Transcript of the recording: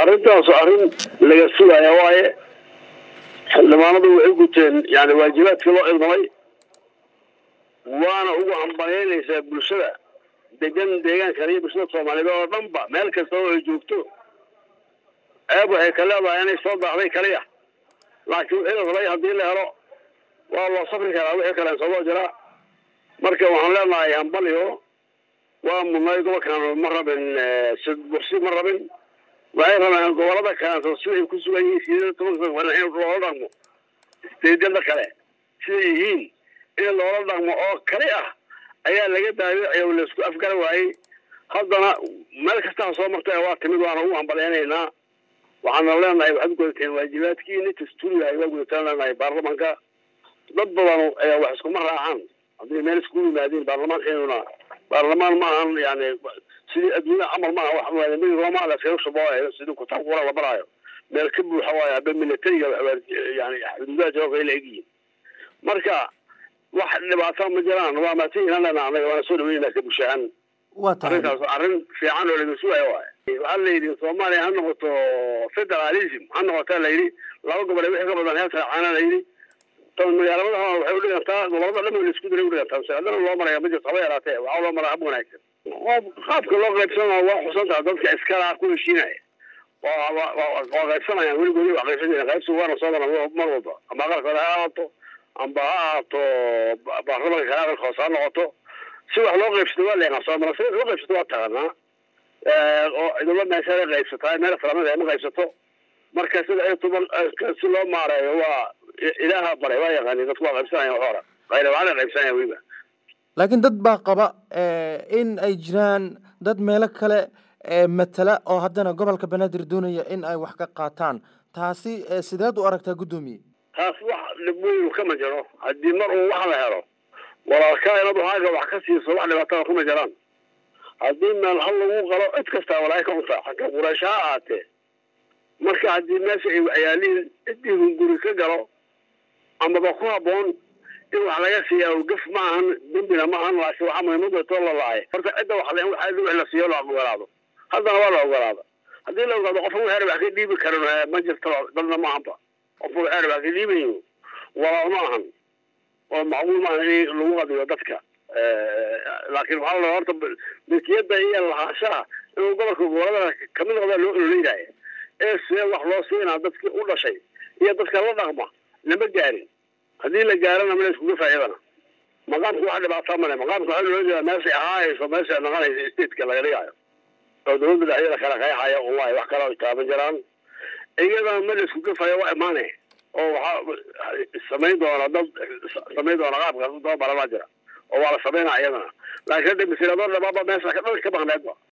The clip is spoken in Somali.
arrintaas arrin laga sugaya waaye xildhibaanadu waxay guteen yani waajibaadkii loo idmamay waana ugu hambalyaynaysaa bulshada degan deegaankan iyo bulshada soomaaliyeed oo dhanba meel kasta oo ay joogto eeb waxay ka leedahay inay soo daahday kaliya laakiin wixii la rabay haddii la helo waa loo safri karaa wixii kale soo jiraa marka waxaan leenahay hambalyo waa mudnay gobolkan ma rabin bursi ma rabin waxay rabeen gobolada kaleeto sida ay ku sugan yihiin sideed tobanka waa in loola dhaqmo steedyada kale siday yihiin in loola dhaqmo oo kali ah ayaa laga daawicay oo laisku afgara waayey haddana meel kastaa soo martay waa timid waana ugu hambalyaynaynaa waxaana leenahay waxaad gudateen waajibaadkiini dastuurigahay waa gudataan leenahay baarlamanka dad badan ayaa wax iskuma raacaan haddii meel iskugu yimaadiin baarlamaankeenuna baarlamaan ma ahan yani sidii adduunya camal maaha wax roma laskaga shubooayo sidii kutaabka qura la baraayo meel ka buuxa waayo haba militariga yani xuduudaha jawabka ay la egyihiin marka wax dhibaato ma jiraan waa maatihiina lena anaga waana soo dhaweynaa ka bushahan waa tahay arrintaas arrin fiican oo laga sugayo waayo waxaa la yidhi soomaaliya ha noqoto federalism ha noqota la yidhi laba gobole wixii ka badan heer saracaana la yidhi magaalamada waxay udhigantaa gobolada dhan la isku diray udhigantaa masaladana loo maraya ma jirto haba yaraatee waxaa loo maraa hab wanaagsan qaabka loo qaybsanaa waa xusantaha dadka iskala ku heshiinaya waa qaybsanayaan weligoodi wax qaybsan jiren qaybsi waana soo maran mar walba amba aqalkooda ha ahaato amba ha ahaato baarlamanka kale aqalka hoose ha noqoto si wax loo qaybsato waa leeqaa soo mara sida loo qaybsato waa taqanaa oo cidlo meesha qaybsataa meel falamada ay ma qaybsato marka sida ay tuban si loo maareeyo waa ilaaha baray waa yaqaani dadku waa qaybsanaya hora qayrabaana qaybsanaya weliba laakiin dad baa qaba in ay jiraan dad meelo kale matala oo haddana gobolka banaadir doonaya in ay wax ka qaataan taasi sideed u aragtaa guddoomiye taas wax dhibweynu kama jiro haddii mar uu wax la helo walaalkaa inaad waxaaga wax ka siiso wax dhibaatada kuma jiraan haddii meel hal lagu qalo cid kastaa walaahi ka cuntaa xagga quraysho ha ahaatee marka haddii meesha ay waxyaaliin ciddii hunguri ka galo amaba ku habboon in wax laga siiya gaf ma ahan dembina ma ahan laakiin waxaa muhiimada too la lahay horta cidda wax le in wax wix la siiyo la ogolaado haddana waa la ogolaada haddii la ogaado qofka waxeer wax ka dhiibi karin ma jirto dadna ma ahanba qofka waxeer wax ka dhiibayo walaal ma ahan oo macquul ma ahan in lagu qadiyo dadka laakiin waxaa la horta milkiyadda iyo lahaanshaha inuu gobolka goboladana kamid noqdaa loo ololeynaya ee see wax loo siinaa dadkii u dhashay iyo dadka la dhaqma lama gaarin haddii la gaarana mala iskuga faa'iidana maqaamku wax dhibaataa male maqaamka waxaa loola jeedaa meeshay ahaayayso meesha naqanaysa stateka laga dhigayo oo dawladda dhexdeeda kala qeexaya wallahi wax kale ay taaban jiraan iyadana ma la iskuga faayo waa imaane oo waxaa samayn doona dad samayn doona qaabkaas daba baranaa jira oo waa la samaynaa iyadana laakiin hadda masiiradoo dhabaaba meesha dhan ka maqneedba